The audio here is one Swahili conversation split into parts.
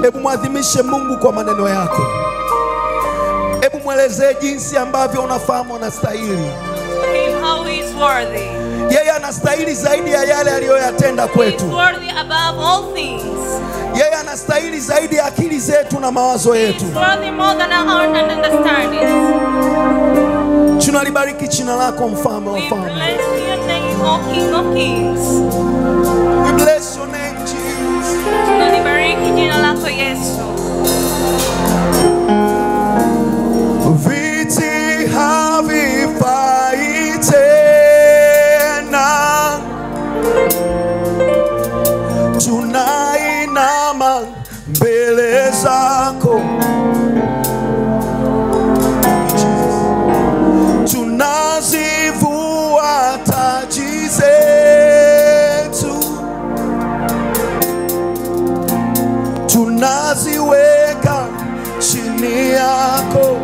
Hebu mwadhimishe Mungu kwa maneno yako. Hebu mwelezee jinsi ambavyo unafahamu anastahili. To him how he is worthy. Yeye anastahili zaidi ya yale aliyoyatenda He is kwetu. worthy above all things. Yeye anastahili zaidi ya akili zetu na mawazo He yetu. is worthy more than our own understanding. Tunalibariki jina lako, mfalme wa We wafalme. bless your name, O King of Kings. We bless your name, Jesus. Tunalibariki jina lako Yesu. Viti havifai tena, tunainama mbele zako, tunazivua taji zetu, tunaziweka chini yako.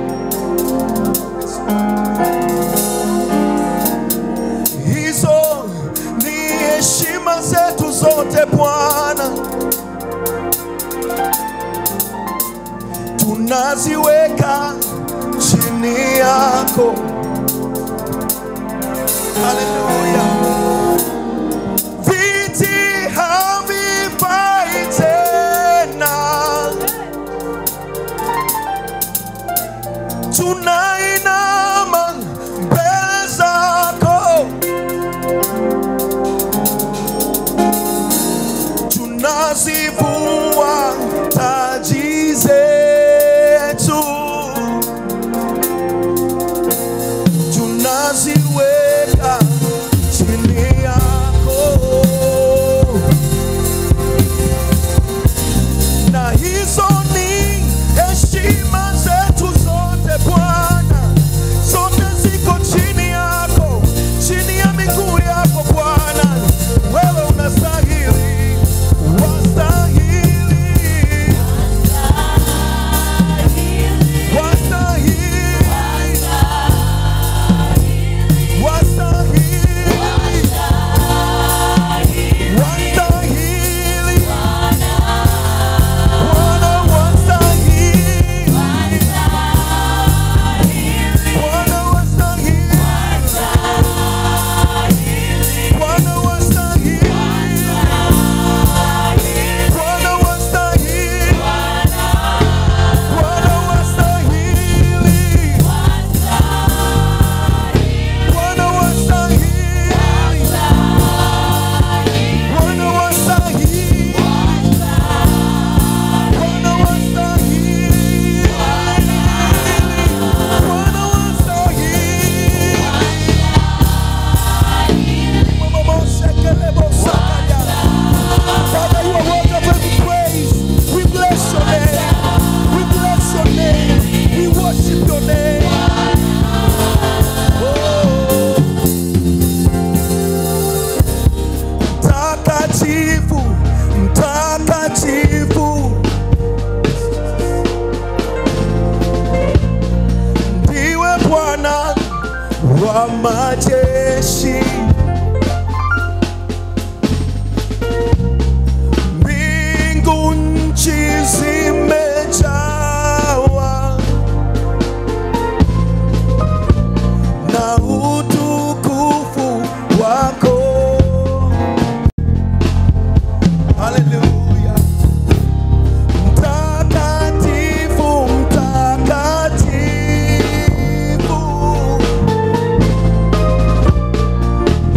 hizo ni heshima zetu zote Bwana, tunaziweka chini yako. Haleluya. Viti havifai tena, tunainama mbele zako tunazivua taji zetu, tunaziweka chini yako, na hizo ni heshima zetu zote Bwana, zote ziko chini yako, chini ya miguu yako Bwana, wewe unastahili, wastahili, wastahili, wastahili, wastahili, Bwana wastahili, Bwana wastahili, Bwana wastahili, Bwana wastahili, Bwana wastahili, Bwana wastahili, Bwana wastahili, Bwana wastahili, Bwana wastahili. Mama Moshe Kelebo Sakaya. Father, you are worthy of every praise. We bless your name. We bless your name. We worship your name. Oh. Mtakatifu, mtakatifu. Ndiwe Bwana wa majeshi. Mbingu nchi zimejawa na utukufu wako. Haleluya. Mtakatifu, mtakatifu.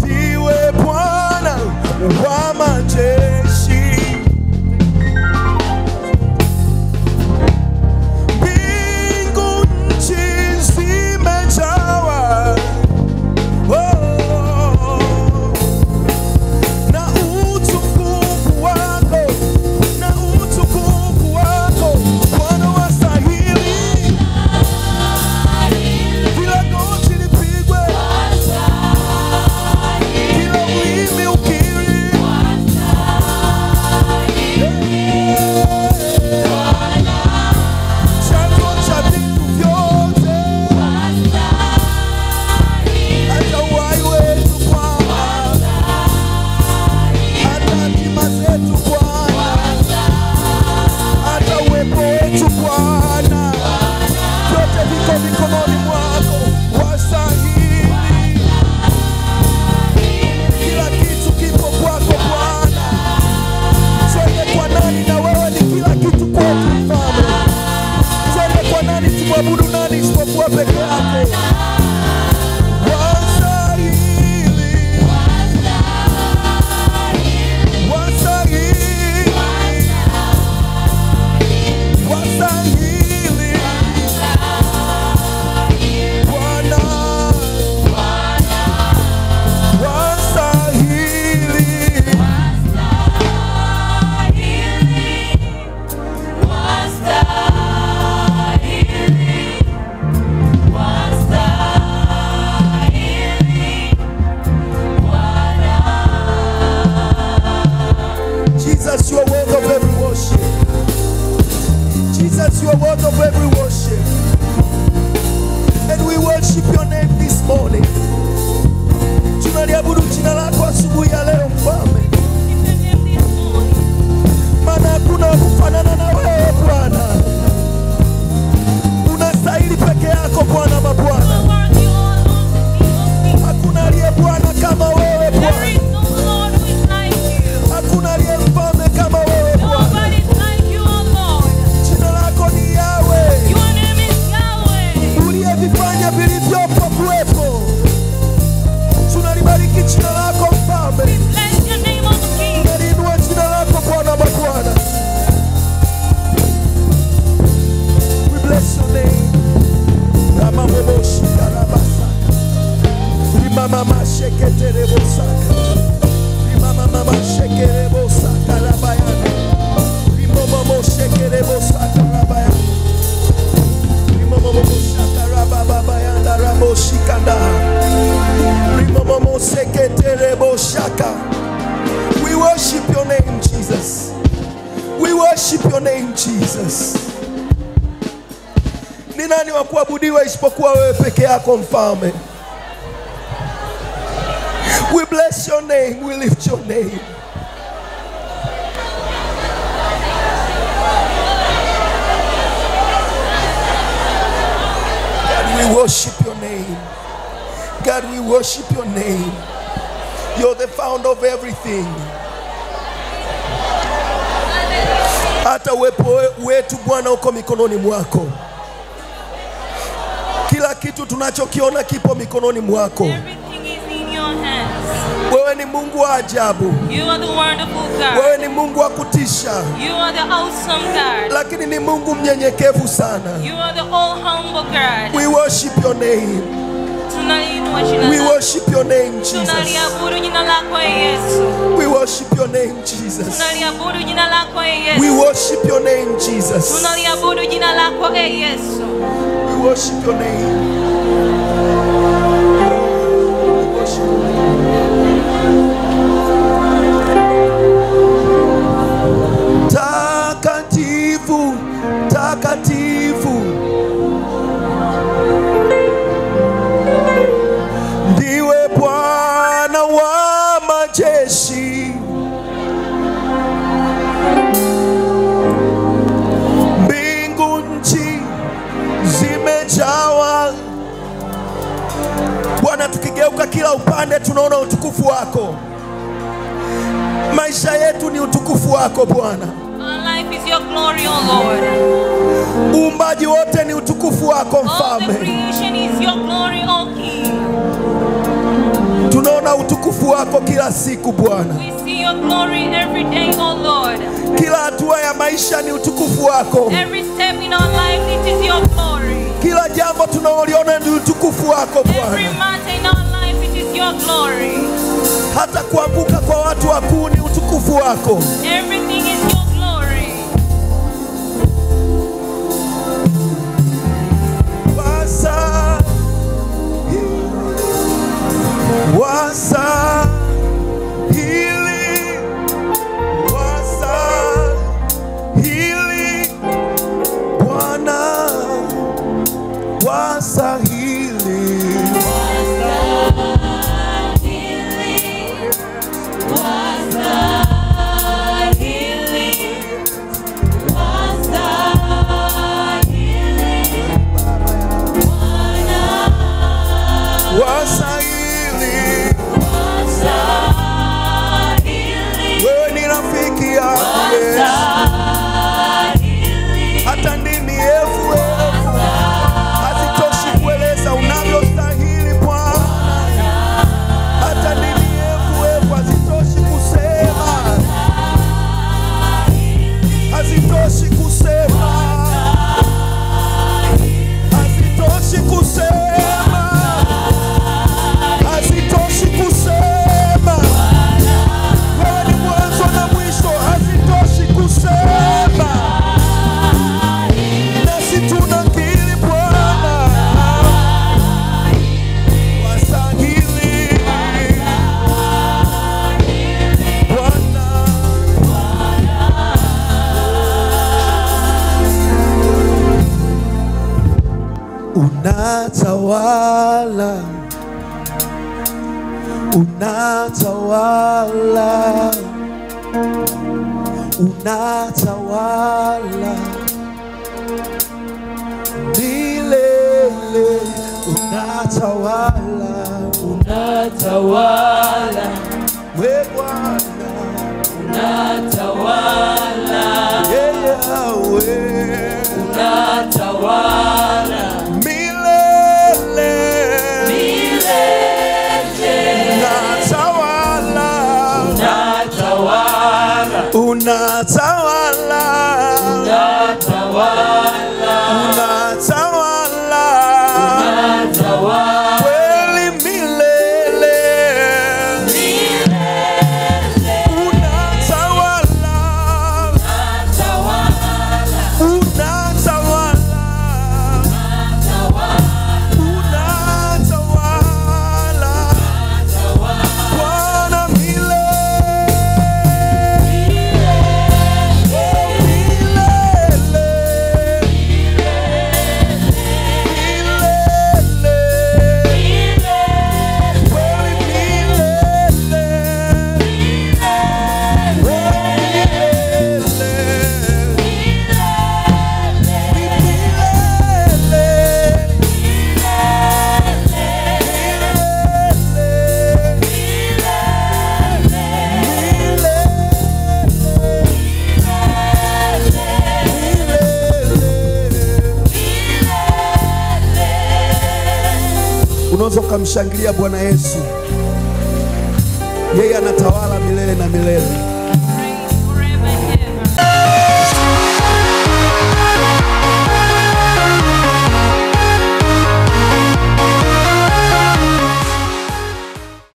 Shekerebo shaka. We worship your name, Jesus. We worship your name, Jesus. Ni nani wa kuabudiwa isipokuwa wewe peke yako mfalme? We bless your name, we lift your name. God, we worship your name. God, we worship your name. You're the founder of everything. Hata uwepo we- wetu Bwana uko mikononi mwako. Kila kitu tunachokiona kipo mikononi mwako. Everything is in your hands. Wewe ni Mungu wa ajabu, You are the wonderful God. wewe ni Mungu wa kutisha, You are the awesome God. lakini ni Mungu mnyenyekevu sana. You are the all humble God. We worship your name. Tunaliinua jina We lako. worship your name, Jesus. Tunaliabudu jina lako e Yesu. We worship your name, Jesus. Tunaliabudu jina lako e We Yesu. worship your name, Jesus. Tunaliabudu jina lako e Yesu. We worship your name. We worship your name. Takatifu, takatifu. Ndiwe Bwana wa majeshi. Mbingu nchi zimejawa Bwana, tukigeuka kila upande tunaona utukufu wako. Maisha yetu ni utukufu wako Bwana, Our life is your glory, O Lord. uumbaji wote ni utukufu wako All the Mfalme. creation is your glory, O King. Tunaona utukufu wako kila siku Bwana, We see your glory every day, O Lord. kila hatua ya maisha ni utukufu wako, Every step in our life, it is your glory. kila jambo tunaloliona ni utukufu wako Every Bwana. matter in our life, it is your glory. Hata kuanguka kwa watu wakuu ni utukufu wako. Everything is your glory. Wasa, wasa, hili, wasa, hili, Bwana, wasa hili. Wasahili, wewe ni rafiki yangu Yesu. hata ndimi elfu elfu hazitoshi kueleza unavyostahili Bwana, hata ndimi elfu elfu hazitoshi kusema, hazitoshi kusema, hazitoshi kusema, hazitoshi kusema. Wewe ni mwanzo na mwisho, hazitoshi kusema nasi tunakiri Bwana wastahili Bwana unatawala unatawala unatawala milele unatawala Unatawala, we Bwana unatawala, yeye awe unatawala, milele milele, unatawala unatawala, unatawala unatawala, unatawala unatawala, kweli milele unatawala unatawala unatawala tukamshangilia Bwana Yesu. Yeye anatawala milele na milele.